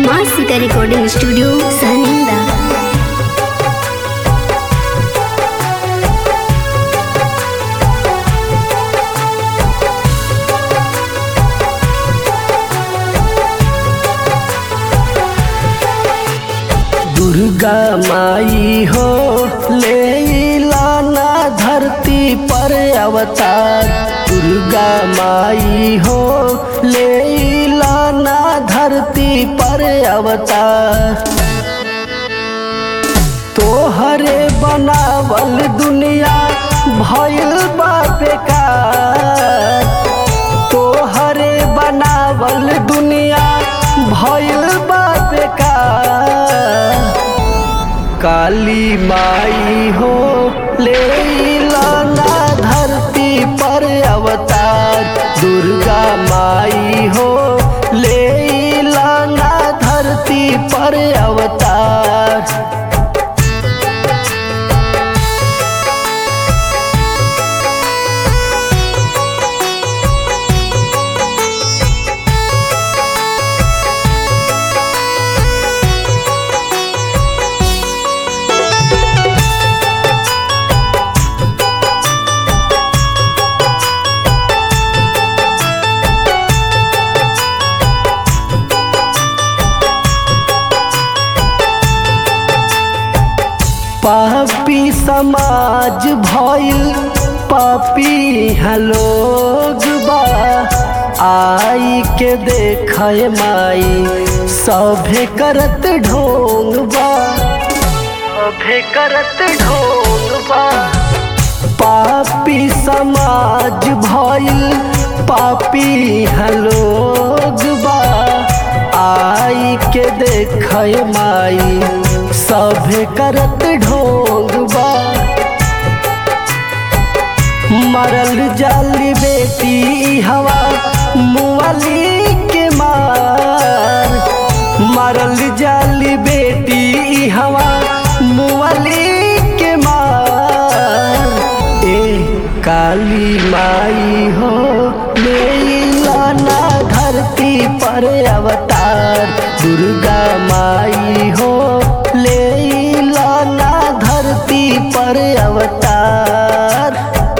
माँ Sita recording studio सहनिंदा दुर्गा माई हो ले लाना धरती पर अवतार दुर्गा माई हो ले लाना धरती पर अवतार तोहरे बनावल दुनिया भइल बा बेकार तोहरे बनावल दुनिया भइल बा बेकार काली माई हो ले लाना धरती पर अवतार दुर्गा माई हो ले लाना धरती पर अवतार पापी समाज भइल पापी लोग बा आई के देख माई सभे करत ढोंग बा सभे करत ढोंग बा पापी समाज भइल पापी लोग बा आई के देख माई सभे करत ढोंग बा मरल जाली बेटी हवा मुआली के मार मरल जाली बेटी हवा मुआली के मार ए काली माई हो ले लाना धरती पर अवतार दुर्गा माई हो ले लाना धरती पर अवतार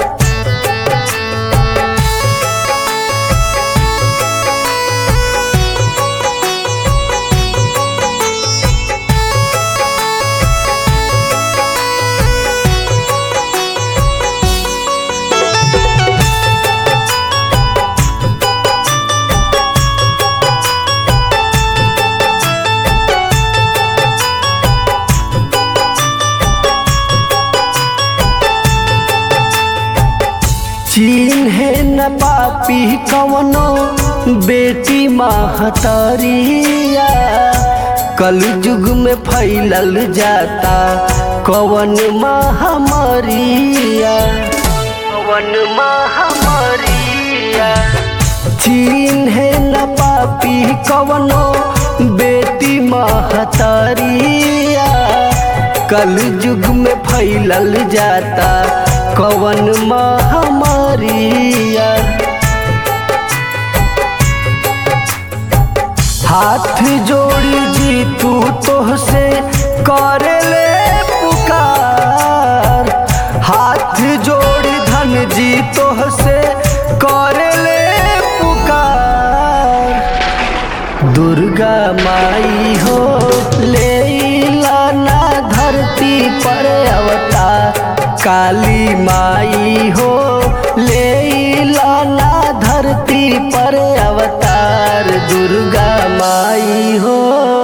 चीन है न पापी कवनो बेटी महतरिया कल युग में फैलल जाता कवन महामारिया कवन महामारिया चीन है न पापी कवनो बेटी महतरिया कल युग में फैलल जाता कवन महामारिया हाथ जोड़ी जी तू तोहसे करे ले पुकार हाथ जोड़ी धन जी तोहसे करे ले पुकार दुर्गा माई हो ले लाना धरती पर अवतार काली माई हो ले लाना धरती पर अवतार दुर्गा माई हो